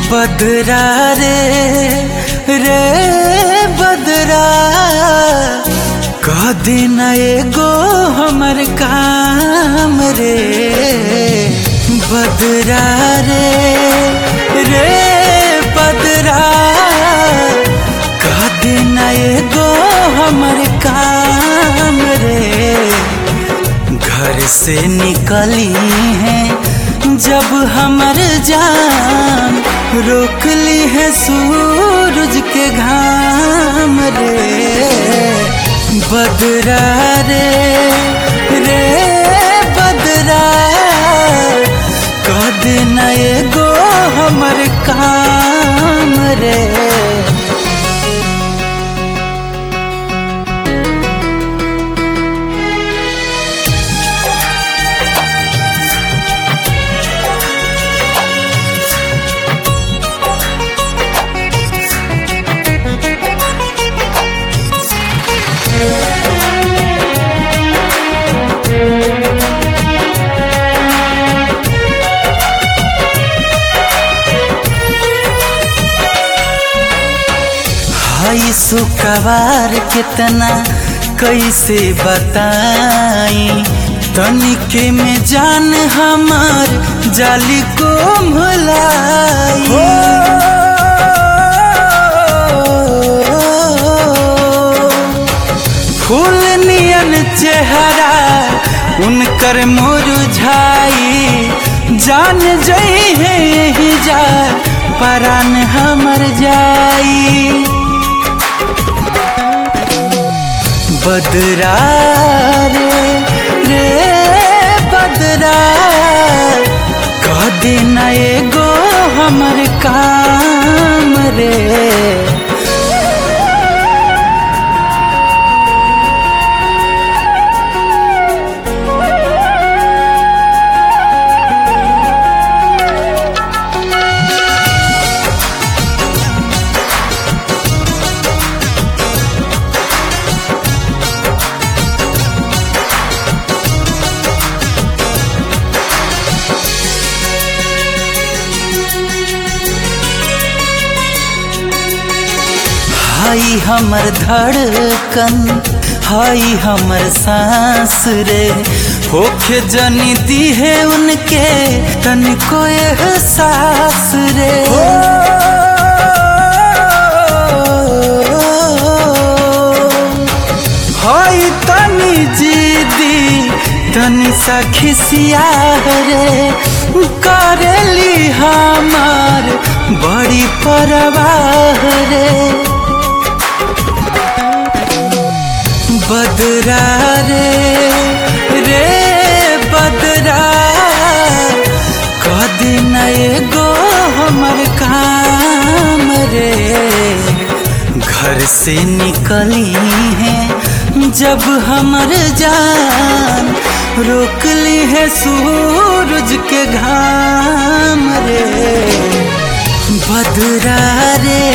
बदरा रे रे बदरा कह देना एगो हमर काम रे बदरा रे रे बदरा कह देना एगो हमर काम रे घर से निकली है जब हमर जान रोक ली है सूरज के घाम रे बदरा रे रे बदरा कह देना एगो हमर काम रे हई सुकवार कितना कैसे बताई तनिके में जान हमार जाली को भुलाई फूल नियन चेहरा उनकर मुरझाई जान जई है यही जा परान हमर जाई बदरा रे रे बदरा कह देना एगो हमर काम रे हाई हमर धड़कन हाई हमर सांस रे होखे जनी दी है उनके तनिको एहसास रे हाई तनी जीदी तनी सा खिसिया रे करेली हमार बड़ी परवाह रे बदरा रे रे बदरा कह देना एगो हमर काम रे घर से निकली है जब हमर जान रोक ली है सूरज के घाम रे बदरा रे